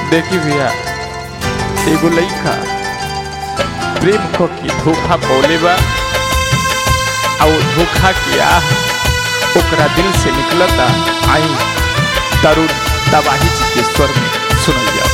देखी भैया एगो लइका प्रेम क के धोखा पौले बा आ वो धोखा के आह ओकरा दिल से निकलता आई तरुण तबाही जी के स्वर में सुनल जाओ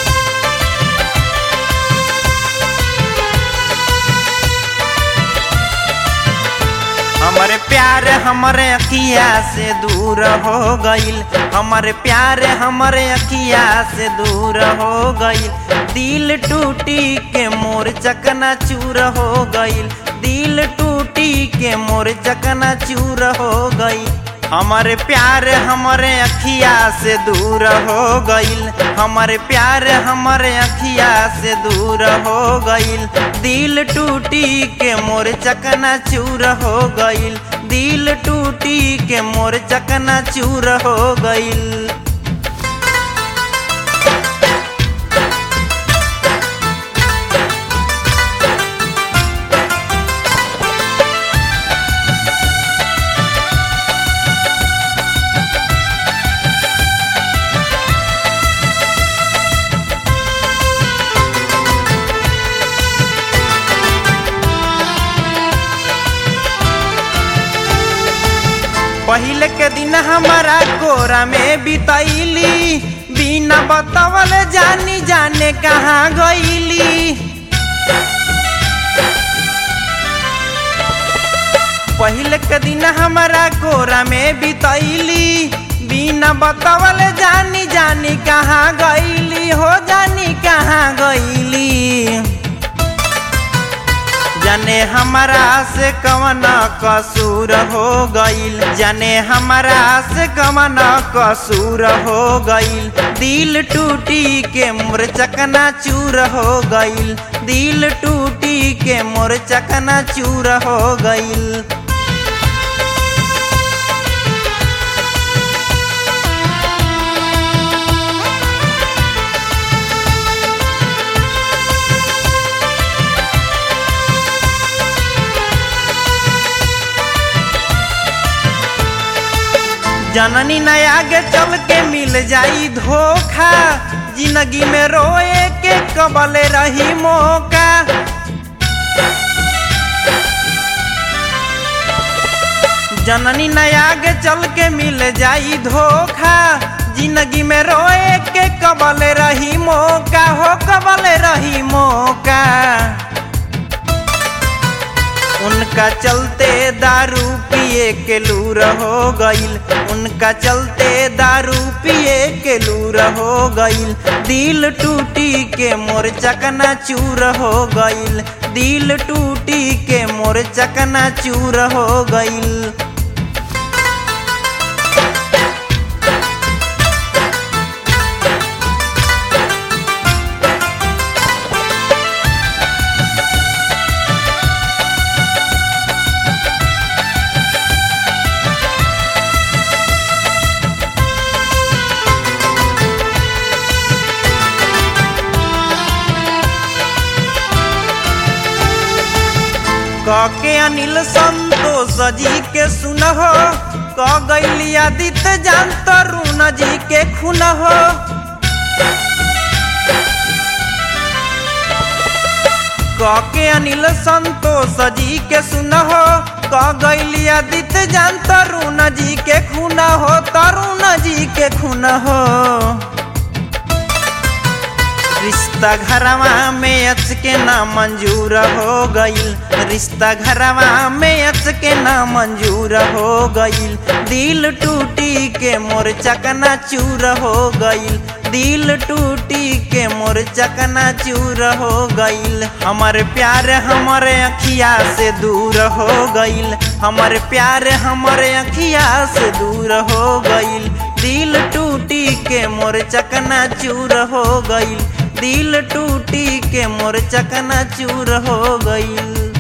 हमारे प्यार हमारे अखिया से दूर हो गईल हमारे प्यार हमारे अखिया से दूर हो गईल दिल टूटी के मोर चकना चूर हो गईल दिल टूटी के मोर चकना चूर हो गई हमारे प्यार हमारे अखिया से दूर हो गईल हमारे प्यार हमारे अखिया से दूर हो गईल दिल टूटी के मोर चकना चूर हो गईल दिल टूटी के मोर चकना चूर हो गईल पहले के दिन हमारा कोरा में बितैली बिना बतावल जानी जाने कहाँ गईली पहले के दिन हमारा कोरा में बितैली बिना बतावल जानी जानी कहाँ गईली हो जानी कहाँ गईली जाने हमारा से कवन कसूर हो गईल जाने हमारा से कवन कसूर हो गईल दिल टूटी के मोर चकना चूर हो गईल दिल टूटी के मोर चकना चूर हो गईल जननी न आगे चल के मिल जाई धोखा जिंदगी में रोए के कबले रही मौका जननी न आगे चल के मिल जाई धोखा जिंदगी में रोए के कबले रही मौका हो कबले रही मौका उनका चलते दारू पिए के लूर हो गईल उनका चलते दारू पिए के लूर हो गईल दिल टूटी के मोर चकना चूर हो गईल दिल टूटी के मोर चकना चूर हो गईल के अनिल संतोष जी के सुनहो क गैली आदित्य जान तरुण जी के खुनहो के अनिल संतोष जी के सुनहो क गैली आदित्य जान तरुण जी के खुनहो तरुण जी के खुनहो रिश्ता घरवा में अच के ना मंजूर हो गईल रिश्ता घरवा में अच के ना मंजूर हो गईल दिल टूटी के मोर चकना चूर हो गईल दिल टूटी के मोर चकना चूर हो गईल हमर प्यार हमारे अखिया से दूर हो गईल हमर प्यार हमारे अखिया से दूर हो गईल दिल टूटी के मोर चकना चूर हो गईल दिल टूटी के मोर चकना चूर हो गईल